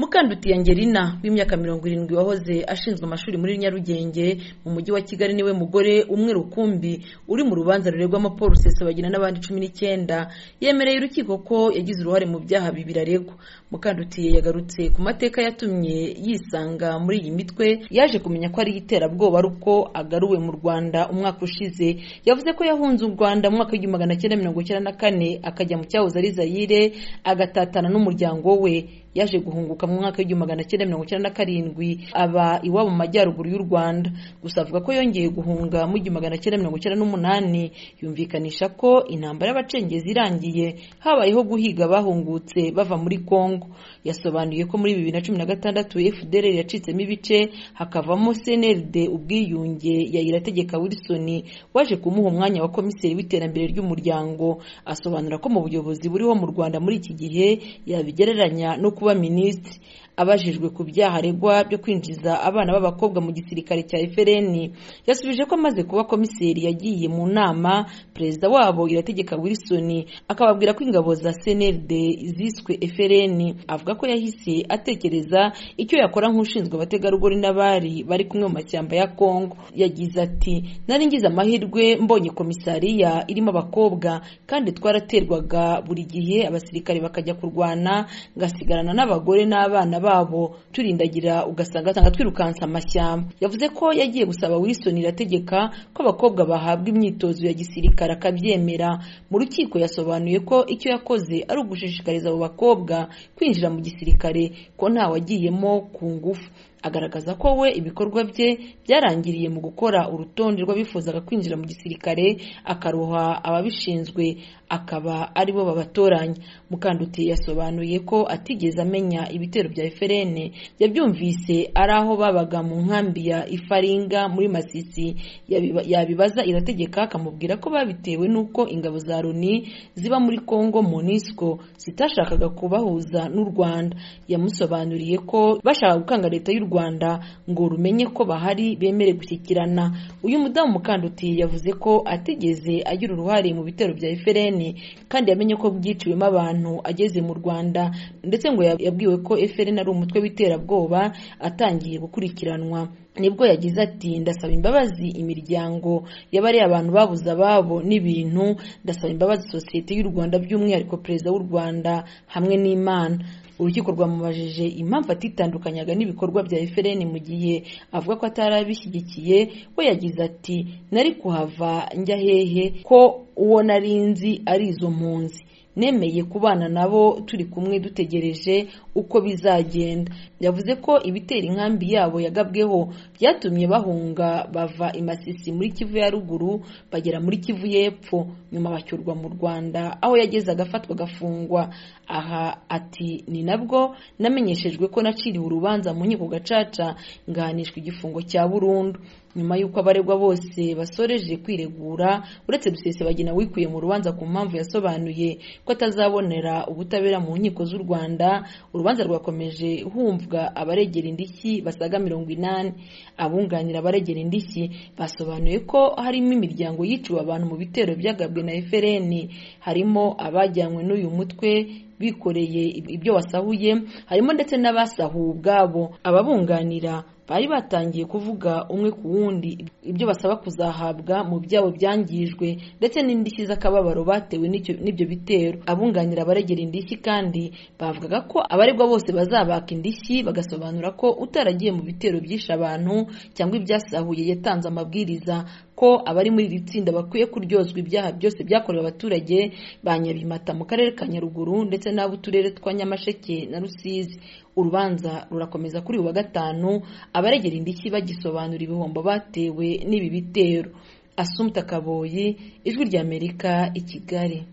Mukandutiye Angelina w'imyaka mirongo irindwi wahoze ashinzwe amashuri muri Nyarugenge mu mujyi wa Kigali niwe mugore umwe rukumbi uri mu rubanza ruregwamo Paul Rusesabagina n'abandi cumi n'icyenda yemereye urukiko ko yagize uruhare mu byaha bibiri aregwa Mukandutiye yagarutse ku mateka yatumye yisanga muri iyi mitwe yaje kumenya ko ari iterabwoba ari uko agaruwe mu Rwanda umwaka ushize yavuze ko yahunze u Rwanda mu mwaka w'igihumbi magana cyenda mirongo icyenda na kane akajya mu cyahoze ari Zaire agatatana n'umuryango we yaje guhunguka mu mwaka w'igihumbi magana cyenda mirongo icyenda na karindwi aba iwabo mu majyaruguru y'u Rwanda gusa avuga ko yongeye guhunga mu gihumbi magana cyenda mirongo icyenda n'umunani yumvikanisha ko intambara y'abacengezi irangiye habayeho guhiga abahungutse bava muri Congo yasobanuye ko muri bibiri na cumi na gatandatu FDLR yacitsemo ibice hakavamo CNLD ubwiyunge ya Irategeka Wilson waje kumuha umwanya wa komiseri w'iterambere ry'umuryango asobanura ko mu buyobozi buriho mu Rwanda muri iki gihe yabigereranya no kuba minisitiri abajijwe ku byaha aregwa byo kwinjiza abana b'abakobwa mu gisirikare cya FLN yasubije ko amaze kuba komiseri yagiye mu nama perezida wabo Irategeka Wilson akababwira ko ingabo za CNLD ziswe FLN avuga ko yahise atekereza icyo yakora nk'ushinzwe abategarugori n'abari bari kumwe mu mashyamba ya Congo yagize ati nari ngize amahirwe mbonye komisariya irimo abakobwa kandi twaraterwaga buri gihe abasirikare bakajya kurwana ngasigarana n'abagore n'abana babo turindagira ugasanga asanga twirukansa amashyamba yavuze ko yagiye gusaba Wilson irategeka ko abakobwa bahabwa imyitozo ya gisirikare akabyemera mu rukiko yasobanuye ko icyo yakoze ari ugushishikariza abo bakobwa kwinjira mu gisirikare ko ntawagiyemo ku ngufu agaragaza ko we ibikorwa bye byarangiriye mu gukora urutonde rw'abifuzaga kwinjira mu gisirikare akaruha ababishinzwe akaba ari bo babatoranya mukanduti yasobanuye ko atigeze amenya ibitero bya eferene yabyumvise ari aho babaga mu nkambi ya ifaringa muri masisi yabibaza irategeka akamubwira ko babitewe n'uko ingabo za loni ziba muri congo monisco zitashakaga kubahuza n'u rwanda yamusobanuriye ko bashaka gukanga leta y'u rwanda rwanda ngo rumenye ko bahari bemere gushyikirana uyu mudamu mukanduti yavuze ko atigeze agira uruhare mu bitero bya efereni kandi yamenye ko byiciwemo abantu ageze mu rwanda ndetse ngo yabwiwe ko efereni ari umutwe w'iterabwoba atangiye gukurikiranwa nibwo yagize ati ndasaba imbabazi imiryango y'abariya abantu babuze ababo n'ibintu ndasaba imbabazi sosiyete y'u rwanda by'umwihariko perezida w'u rwanda hamwe n'imana urukiko rwamubajije impamvu atitandukanyaga n'ibikorwa bya efereni mu gihe avuga ko atari abishyigikiye we yagize ati nari kuhava njya hehe ko uwo narinzi ari izo mpunzi nemeye kubana nabo turi kumwe dutegereje uko bizagenda yavuze ko ibitera inkambi yabo yagabweho byatumye bahunga bava imasisi muri kivu ya ruguru bagera muri kivu y'epfo nyuma bacyurwa mu rwanda aho yageze agafatwa agafungwa aha ati ni nabwo namenyeshejwe ko naciriwe urubanza mu nkiko gacaca ngahanishwa igifungo cya burundu nyuma y'uko abaregwa bose basoreje kwiregura uretse dusesebagina wikuye mu rubanza ku mpamvu yasobanuye ko atazabonera ubutabera mu nkiko z'u rwanda urubanza rwakomeje humvwa abaregera indishyi basaga mirongo inani abunganira abaregera indishyi basobanuye ko harimo imiryango yiciwe abantu mu bitero byagabwe na efereni harimo abajyanywe n'uyu mutwe bikoreye ibyo wasahuye harimo ndetse n'abasahuwe ubwabo ababunganira bari batangiye kuvuga umwe ku wundi ibyo basaba kuzahabwa mu byabo byangijwe ndetse n'indishyi z'akababaro batewe n'ibyo bitero abunganira abaregera indishyi kandi bavugaga ko abaregwa bose bazabaka indishyi bagasobanura ko utaragiye mu bitero byishe abantu cyangwa ibyasahuye yatanze amabwiriza ko abari muri iri tsinda bakwiye kuryozwa ibyaha byose byakorewe abaturage ba nyabimata mu karere ka nyaruguru ndetse n'ab'uturere twa nyamasheke na rusizi urubanza rurakomeza kuri uyu wa gatanu abaregera indishyi bagisobanura ibihombo batewe n'ibi bitero asumta kaboyi ijwi ry'amerika i kigali